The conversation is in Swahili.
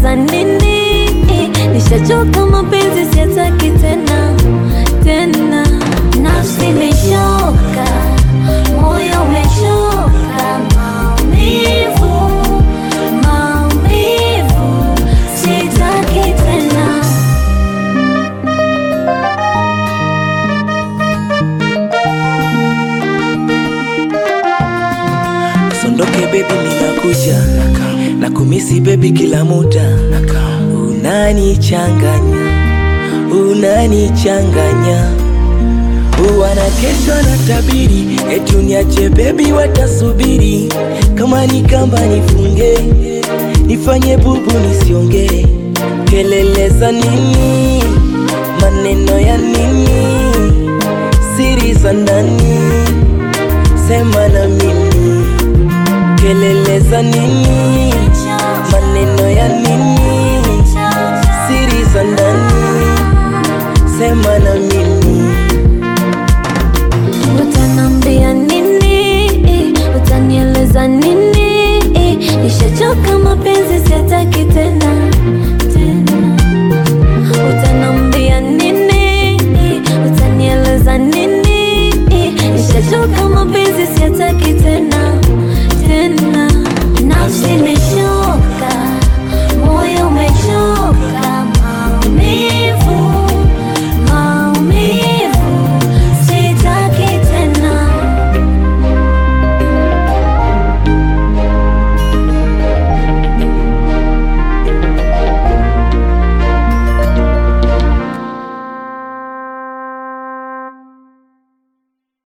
za nini? Nishachoka mapenzi, siyataki tena tena. Nafsi imechoka, moyo umechoka, maumivu, maumivu, sitaki tena. Sondoke baby, minakuja na kumisi baby kila muda, unanichanganya unanichanganya Wana kesho na tabiri eti uniache baby, watasubiri kama ni kamba nifunge, nifanye bubu nisiongee, kelele za nini, maneno ya nini, siri za ndani, sema na mimi, kelele za nini, maneno ya nini,